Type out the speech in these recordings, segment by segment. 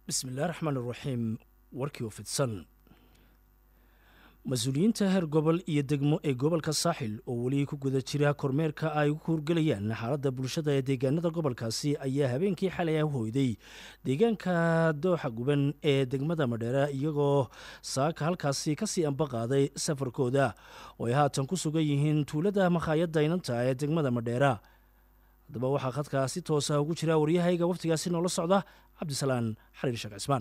bismillahi raxmaan iraxiim warkii oo fidsan mas-uuliyiinta heer gobol iyo degmo ee gobolka saaxil oo weli ku guda jira kormeerka ay ku hurgelayaan xaaladda bulshada ee deegaanada gobolkaasi ayaa habeenkii xalay ah hoyday deegaanka dooxa guban ee degmada madheera iyagoo saaka halkaasi kasii ambaqaaday safarkooda oo ay haatan ku sugan yihiin tuulada makhaayadda inanta ee degmada madheera haddaba waxaa khadkaa si toosa ugu jira waryahayga waftigaasi noola socda cabdisalaan xariir sheekh cismaan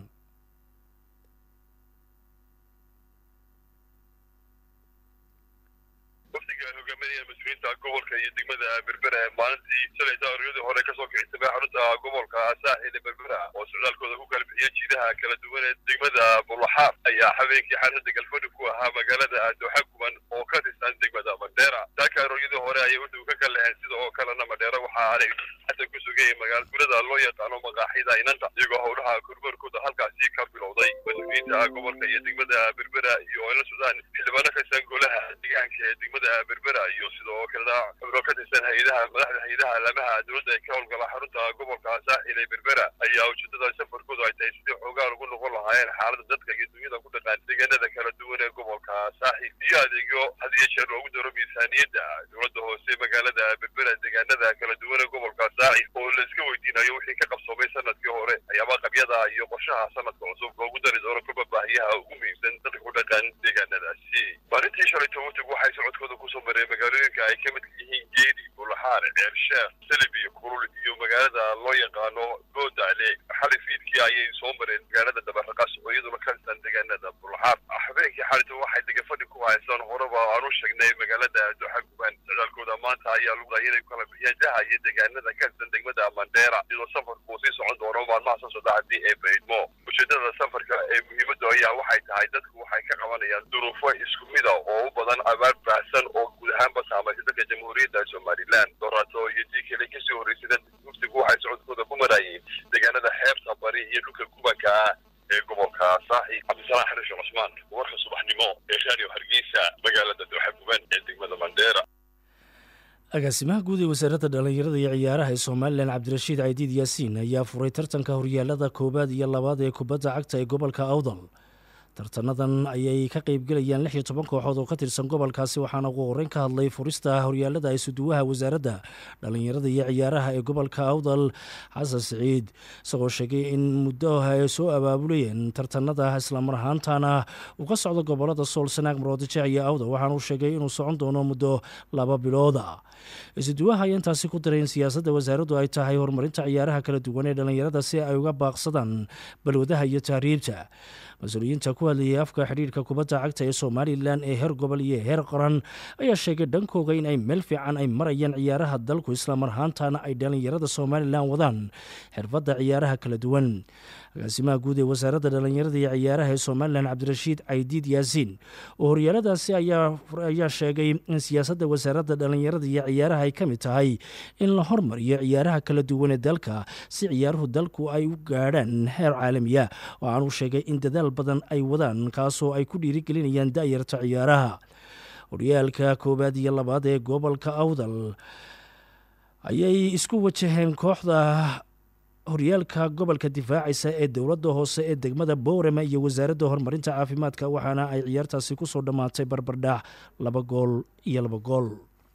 wafdiga hogaaminaya mas-uuliyiinta gobolka iyo degmada berbera ee maalintii shalayta oryadii hore kasoo kixisabay xarunta gobolka saaxil ee berbera oo socdaalkooda ku kala bixiya jiidaha kala duwan ee degmada bulaxaar ayaa habeenkii xarunta galfadhi ku ahaa magaalada dooxa guban oo ka tirsan degmada madheera saaka oryadii hore ayay wuxuu ka kaleheen sida oo kalena madheera waxaa anay hadda ku sugayay magaalgurada loo yaqaano maqaaxida inanta iyagoo howlaha kormeerkooda halkaasi ka bilowday mas-uuliyiinta gobolka iyo degmada berbera iyo ay la socdaan xildhibaano kasan golaha deegaanka ee degmada berbera iyo sidoo kalena xubno ka tirsan hay-adaha madaxda hay-adaha alamaha dowladda ee ka howlgala xarunta gobolka saaxil ee berbera ayaa ujeedada safarkoodu ay tahay sidii xoogaa lagu noqon lahaayeen xaalada dadka iyo dunyada ku dhaqaan deegaanada kala duwan ee gobolka saaxil iyo adeegyo had iyo jeer loogu daro miisaaniyadda dowladda hoose magaalada berbera deegaanada kala duwan ee gobolka saaxil oo la iska weydiinayo wixii ka qabsoomay sanadkii hore ayaaba qabyada iyo qorshaha sanadka cusub loogu dari doono kuba baahiyaha ugu muhiimsan dadka ku dhaqan deegaanadaasi maalintii shalay tobatigu waxay socodkooda kusoo mareen magaalooyinka ay ka midka yihiin geedi bulaxaar ceersheekh salibi kurul iyo magaalada loo yaqaano goodaale xali fiidkii ayay soo mareen magaalada dabaraqas oo iyaduna ka tirsan deegaanada bulaxaar habeenkii xalita waxay degafadhi ku haystaan horeba aanu sheegnay magaalada dooxa guban socdaalkooda maanta ayaa lugday inay ku kala bixiyaan jaha iyo deegaanada ka tirsan degmada mandheera iyadoo safarku uu sii socon doono maalmaha soo socda haddii ee baydmo ujeedada safarka ee muhiimadda ayaa waxay tahay dadku waxay ka qabanayaan duruufo isku mida oo u badan abaar baahsan oo guud ahaanba saamaysa dadka jamhuuriyadda somalilan dorato iyo tii kale kasii horreysada muftigu waxay socodkooda ku maraayeen deegaanada xeebta bari iyo dhulka kubanka ah ee gobolka saaxi cabdisalaan xarish cusmaan warka subaxnimo ee raadiyo hargeysa magaalada dooxa guban ee degmada mandheera agaasimaha guud ee wasaaradda dhallinyarada iyo ciyaaraha ee somalilan cabdirashiid caydiid yaasiin ayaa furay tartanka horyaalada koowaad iyo labaad ee kubadda cagta ee gobolka awdal tartanadan ayay ka qeybgelayaan lix iyo toban kooxood oo ka tirsan gobolkaasi waxaana ugu horeyn ka hadlay furista horyaalada isuduwaha wasaaradda dhallinyarada iyo ciyaaraha ee gobolka awdal xasan siciid isagoo sheegay in muddo ay soo abaabulayeen tartanada islamar ahaantana uu ka socdo gobolada sool sanaag maroodijeec iyo awdal waxaana uu sheegay inuu socon doono muddo laba bilooda isuduwaha ayaa intaasi ku daray in siyaasadda wasaaraddu ay tahay horumarinta ciyaaraha kala duwan ee dhallinyarada si ay uga baaqsadaan balwadaha iyo tahriibta mas-uuliyiinta ku hadlayay afka xidhiirka kubadda cagta ee somalilan ee heer gobol iyo heer qaran ayaa sheegay dhankooga in ay meel fiican ay marayaan ciyaaraha dalku islamar ahaantana ay dhallinyarada somalilan wadaan xirfadda ciyaaraha kala duwan agaasimaha guud ee wasaaradda dhallinyarada iyo ciyaaraha ee somalilan cabdirashiid caydiid yaasiin oo horyaaladaasi ayaa sheegay in siyaasadda wasaaradda dhallinyarada iyo ciyaaraha ay ka mid tahay in la hormariyo ciyaaraha kala duwan ee dalka si ciyaaruhu dalku ay u gaadhaan heer caalamiya waxaanuu sheegay in dadaal badan ay wadaan kaasoo ay ku dhiirigelinayaan da'yarta ciyaaraha horyaalka koowaad iyo labaad ee gobolka awdal ayay isku wajaheen kooxda horyaalka gobolka difaacaysa ee dowladda hoose ee degmada boorama iyo wasaaradda horumarinta caafimaadka waxaana ay ciyaartaasi ku soo dhammaatay barbardhac laba gool iyo laba gool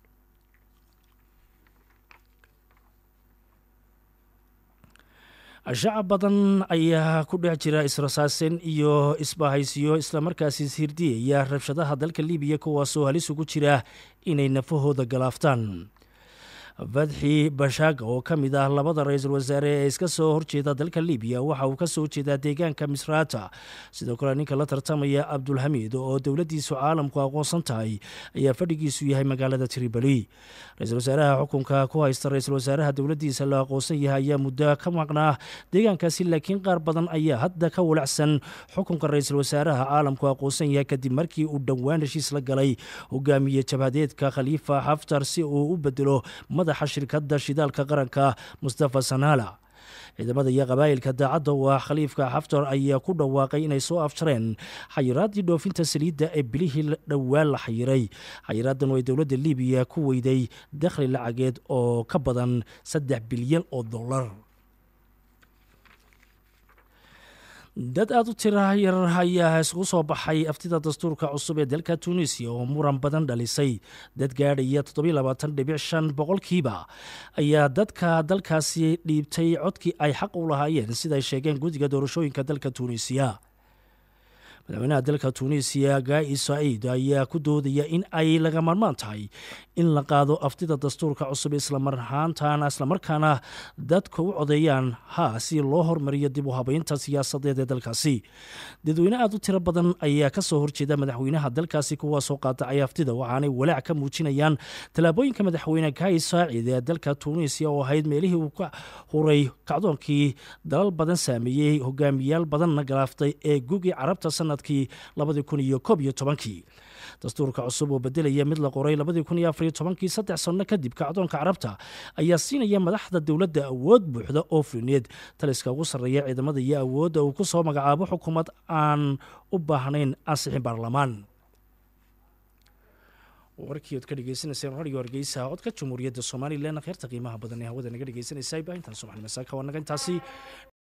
shacab badan ayaa ku dhex jira israsaasen iyo isbahaysiyo islamarkaasi ishirdiyaya rabshadaha dalka libiya kuwaasoo halis ugu jira inay nafahooda galaaftaan fadxi bashaaga oo ka mid ah labada ra-iisul wasaare ee iska soo horjeeda dalka libiya waxa uu ka soo jeedaa deegaanka misraata sidoo kale ninka la tartamaya cabdulxamiid oo dowladdiisu caalamku aqoonsan tahay ayaa fadhigiisu yahay magaalada triboli ra-iisul wasaaraha xukunka ku haysta ra-iisul wasaaraha dowladdiisa la aqoonsan yahay ayaa muddo ka maqnaa deegaankaasi laakiin qaar badan ayaa hadda ka walacsan xukunka ra-iisul wasaaraha caalamku aqoonsan yahay kadib markii uu dhowaan heshiis la galay hogaamiye jabhadeedka khaliifa xaftar si uu u bedelo madaxa shirkadda shidaalka qaranka mustafa sanaala ciidamada iyo qabaa'ilka daacadda u ah khaliifka xaftar ayaa ku dhawaaqay inay soo afjareen xayiraaddii dhoofinta saliidda ee bilihii dhowaan la xayiray xayiraaddan oo ay dowladda libiya ku weyday dakhli lacageed oo ka badan saddex bilyan oo dollar dad aada u tira yar ayaa isugu soo baxay aftida dastuurka cusub ee dalka tunisiya oo muran badan dhalisay dad gaadhaya toddobailabaatandhibic shan boqolkiiba ayaa dadka dalkaasi dhiibtay codkii ay xaq u lahaayeen siday sheegeen guddiga doorashooyinka dalka tuunisiya madaxweynaha dalka tuunisiya gai saciid ayaa ku doodaya in ay laga marmaan tahay in la qaado aftida dastuurka cusub islamarhaantana islamarkaana dadka u codeeyaan ha si loo hormariyo dib u habeynta siyaasadeed ee dalkaasi dadweyne aada u tiro badan ayaa kasoo horjeeda madaxweynaha dalkaasi kuwaasoo qaadacay aftida waxaanay walaac ka muujinayaan tallaabooyinka madaxweyne gai saacid ee dalka tuunisiya oo ahayd meelihii uu ka huray kacdoonkii dalal badan saameeyey hogaamiyaal badanna galaaftay ee gugi carabta sanadkii labadii kun iyo koob iyo tobankii dastuurka cusub oo bedelaya mid la qoray labadii kun iyo afariyo tobankii saddex sanno kadib kacdoonka carabta ayaa siinaya madaxda dowladda awood buuxda oo fulineed taliska ugu sarreeya ciidamada iyo awoodda uu ku soo magacaabo xukuumad aan u baahnayn ansixin baarlamaan warkii ood ka dhegeysaneyseen radio hargeysa codka jamhuuriyadda somalilan kheerta qiimaha badan ee hawada naga dhegeysanaysa baahintan subaxnimo saaka waa naga intaasi